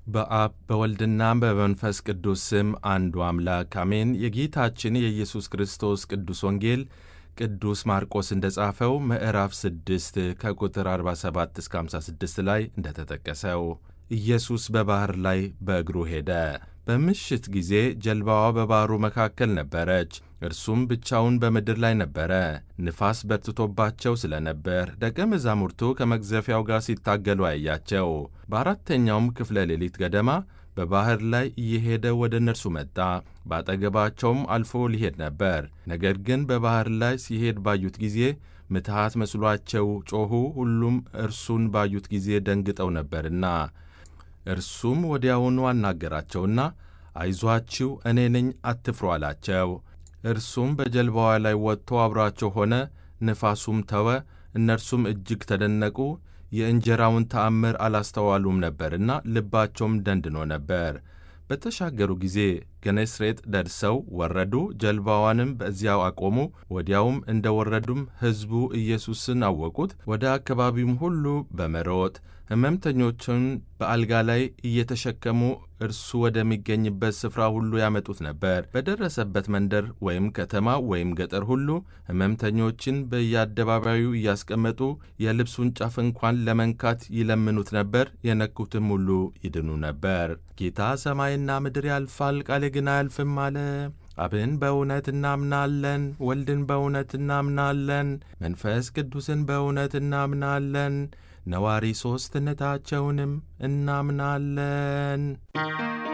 በአብ በወልድና በመንፈስ ቅዱስ ስም አንዱ አምላክ አሜን። የጌታችን የኢየሱስ ክርስቶስ ቅዱስ ወንጌል ቅዱስ ማርቆስ እንደ ጻፈው ምዕራፍ 6 ከቁጥር 47 እስከ 56 ላይ እንደተጠቀሰው ኢየሱስ በባሕር ላይ በእግሩ ሄደ። በምሽት ጊዜ ጀልባዋ በባሕሩ መካከል ነበረች፣ እርሱም ብቻውን በምድር ላይ ነበረ። ንፋስ በርትቶባቸው ስለ ነበር ደቀ መዛሙርቱ ከመግዘፊያው ጋር ሲታገሉ አያቸው። በአራተኛውም ክፍለ ሌሊት ገደማ በባሕር ላይ እየሄደ ወደ እነርሱ መጣ። በአጠገባቸውም አልፎ ሊሄድ ነበር። ነገር ግን በባሕር ላይ ሲሄድ ባዩት ጊዜ ምትሃት መስሏቸው ጮኹ። ሁሉም እርሱን ባዩት ጊዜ ደንግጠው ነበርና እርሱም ወዲያውኑ አናገራቸውና አይዟችሁ፣ እኔ ነኝ፣ አትፍሩ አላቸው። እርሱም በጀልባዋ ላይ ወጥቶ አብሯቸው ሆነ። ንፋሱም ተወ። እነርሱም እጅግ ተደነቁ። የእንጀራውን ተአምር አላስተዋሉም ነበርና ልባቸውም ደንድኖ ነበር። በተሻገሩ ጊዜ ገኔስሬጥ ደርሰው ወረዱ። ጀልባዋንም በዚያው አቆሙ። ወዲያውም እንደ ወረዱም ሕዝቡ ኢየሱስን አወቁት። ወደ አካባቢውም ሁሉ በመሮጥ ሕመምተኞቹን በአልጋ ላይ እየተሸከሙ እርሱ ወደሚገኝበት ስፍራ ሁሉ ያመጡት ነበር። በደረሰበት መንደር ወይም ከተማ ወይም ገጠር ሁሉ ሕመምተኞችን በየአደባባዩ እያስቀመጡ የልብሱን ጫፍ እንኳን ለመንካት ይለምኑት ነበር። የነኩትም ሁሉ ይድኑ ነበር። ጌታ ሰማይና ምድር ያልፋል፣ ቃሌ ግን አያልፍም አለ። አብን በእውነት እናምናለን፣ ወልድን በእውነት እናምናለን፣ መንፈስ ቅዱስን በእውነት እናምናለን ነዋሪ ሦስትነታቸውንም እናምናለን።